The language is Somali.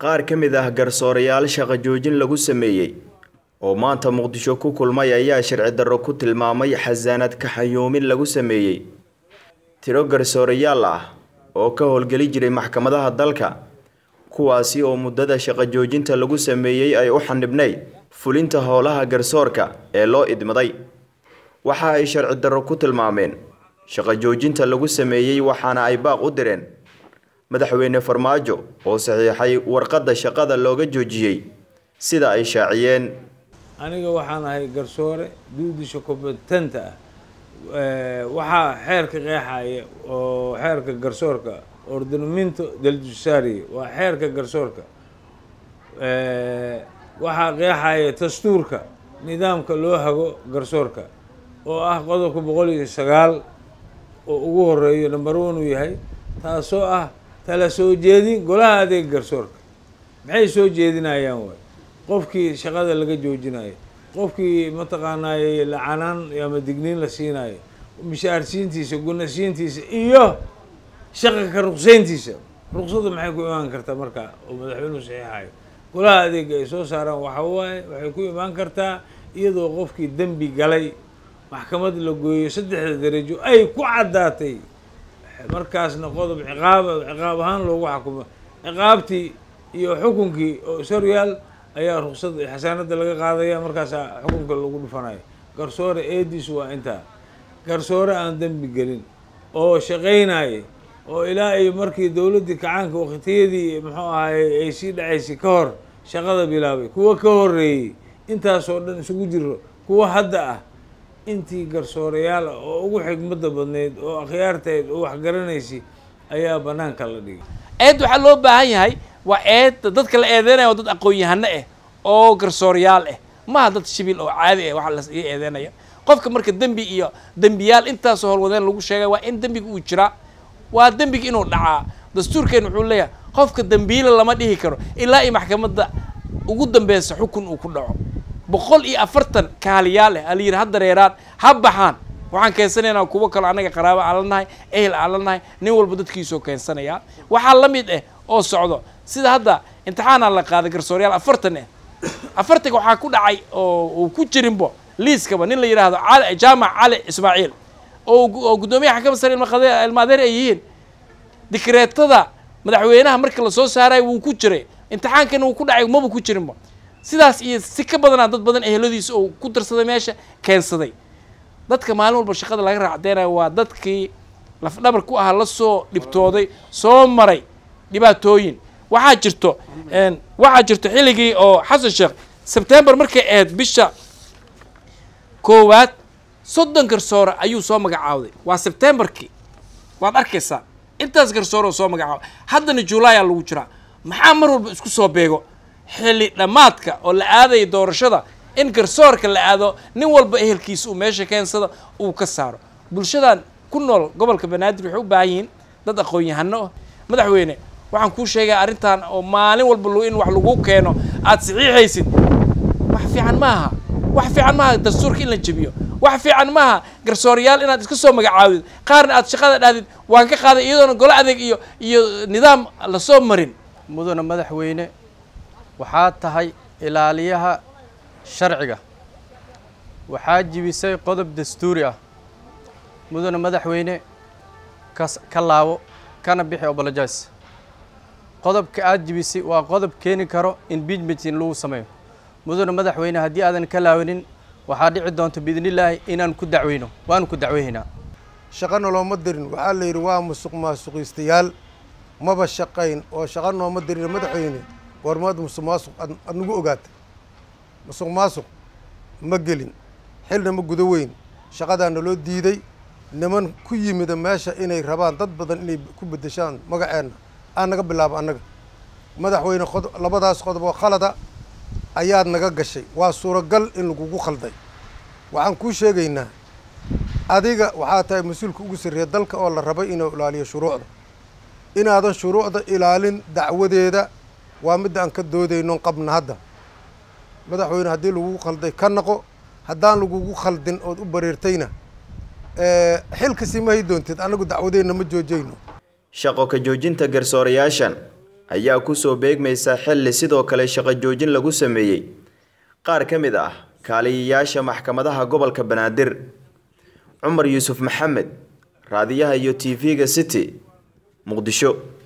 qaar ka mid ah garsoorayaal shaqo joojin lagu sameeyey oo maanta muqdisho ku kulmay ayaa sharci darro ku tilmaamay xasaanad kaxayoomin lagu sameeyey tiro garsoorayaal ah oo ka howlgeli jiray maxkamadaha dalka kuwaasi oo muddada shaqo joojinta lagu sameeyey ay u xanibnayd fulinta howlaha garsoorka ee loo idmaday waxa ay sharci darro ku tilmaameen shaqo joojinta lagu sameeyey waxaana ay baaq u direen madaxweyne farmaajo oo saxiixay warqadda shaqada looga joojiyey sida ay shaaciyeen aniga waxaan ahay garsoore duudisha kompetenta ah waxaa xeerka qeexaya oo xeerka garsoorka ordinamento del judiciario waa xeerka garsoorka waxaa qeexaya dastuurka nidaamka loo hago garsoorka oo ah qodobka boqol iyo sagaal oo ugu horeeyo number one uu yahay taasoo ah tala soo jeedin golaha adeega garsoorka maxay soo jeedinayaan waay qofkii shaqada laga joojinayo qofkii mataqaanaaye lacanaan ama digniin la siinayo mishaarsiintiisa gunasiintiisa iyo shaqa ka ruqseyntiisa ruqsada maxay ku imaan kartaa marka oo madaxweynuhu saxiixayo golaha adeega ay soo saaraan waxa waaye waxay ku imaan kartaa iyadoo qofkii dembi galay maxkamad la gooyo saddexda darajo ay ku caddaatay markaasna qodob ciqaab ciqaab ahaan loogu xukumo ciqaabtii iyo xukunkii oo soryaal ayaa ruqsad xasaanada laga qaadaya markaasaa xukunka lagu dhufanayo garsoore eediis waa intaa garsoore aan dembi gelin oo shaqaynaya oo ilaa iyo markii dowladdii kacaanka waqtiyadii muxuu ahaye ay sii dhacaysay ka hor shaqada bilaabay kuwa ka horeeyey intaasoo dhan isugu jiro kuwa hadda ah intii garsoorayaal ah oo ugu xigmada badneyd oo akhyaarteed oo waxgaranaysay ayaa banaanka la dhigay eed waxaa loo baahan yahay waa eed dadka la eedeynaya oo dad aqoon-yahano ah oo garsoorayaal ah maaha dad shibil oo caadi ah waxa la iga eedeynaya qofka marka dembi iyo dembiyaal intaasoo howlwadeen lagu sheegay waa in dembiga uu jiraa waa dembiga inuu dhacaa dastuurkeen wuxuu leeyahay qofka dembiila lama dhihi karo ilaa iyo maxkamadda ugu dambeysa xukun uu ku dhaco boqol iyo afartan kaaliyaal ah ala yidhi ha dareeraan ha baxaan waxaan keensanaynaa kuwo kaloo annaga qaraabo aan la nahay ehel aan la nahay nin walba dadkiisoo keensanayaa waxaa la mid ah oo socdo sida hadda imtixaanaa la qaaday garsooryaal afartan ah afartanka waxaa ku dhacay oo uu ku jirinbo liiskaba nin la yidhaahdo cali jaamac cali ismaaciil oo oo guddoomiyaha xakama sare ilmaadeer ay yihiin dikreetada madaxweynaha marka lasoo saarayo wuu ku jiray imtixaankana wuu ku dhacay maba ku jirinba sidaas iyo si ka badanaa dad badan eheladiisa oo ku darsaday meesha keensaday dadka maalin walba shaqada laga raacdeynayo waa dadkii lafdhabar ku ahaa lasoo dhibtooday soo maray dhibaatooyin waxaa jirto waxaa jirto xilligii oo xasan sheekh sebtembar markay ahayd bisha koowaad soddon garsoore ayuu soo magacaawday waa sebtembarkii waad arkaysaa intaas garsoore oo soo magacaawday haddana juulaayaa lagu jiraa maxaa mar walba isku soo beego xilli dhammaadka oo la aadaya doorashada in garsoorka la aado nin walba ehelkiisa uu meesha keensado uu ka saaro bulshadan ku nool gobolka banaadir waxay u baahan yihiin dad aqoon-yahano ah madaxweyne waxaan kuu sheegaya arrintan oo maalin walba in wax lagu keeno aad saxiixaysid wax fiican maaha wax fiican maaha dastuurka in la jebiyo wax fiican maaha garsoorayaal inaad iska soo magacaawdid qaarna aad shaqada dhahdid waan ka qaaday iyadoona golo adeeg iyo iyo nidaam lasoo marin mudana madaxweyne waxaad tahay ilaaliyaha sharciga waxaa jibisay qodob dastuuri ah mudana madaxweyne kas ka laabo kana bixi obolojas qodobka aada jibisay waa qodob keeni karo impeachment in lagu sameeyo mudana madaxweyne haddii aadan ka laawanin waxaa dhici doonta biidnillaahi inaan ku dacweyno waanu ku dacweynaynaa shaqo nolooma dirin waxaa la yidhi waa musuq maasuqiistayaal maba shaqayn oo shaqo nooma dirin madaxweyne warmaad musuq maasuq ad nagu ogaata musuq maasuq ma gelin xilna ma gudo weyn shaqadaana loo diiday niman ku yimida meesha inay rabaan dad badan inay ku beddeshaan magaceenna aan naga bilaabo annaga madaxweyne qod labadaas qodob oo khalada ayaad naga gashay waa suuragal in lagugu khalday waxaan kuu sheegaynaa adiga waxaa tahay mas-uulka ugu sarreeya dalka oo la rabay inuu ilaaliyo shuruucda inaadan shuruucda ilaalin dacwadeeda waa midda aan ka doodaynon qabna hadda madaxweyne haddii lagugu khalday ka naqo haddaan lagugu khaldin ood u bareertayna xilkasi ma hay doontid annagu dacwadeenna ma joojayno shaqo ka joojinta garsoorayaashan ayaa kusoo beegmaysa xilli sidoo kale shaqo joojin lagu sameeyey qaar ka mid ah kaaliyayaasha maxkamadaha gobolka banaadir cumar yuusuf maxamed raadiyaha iyo t v-ga city muqdisho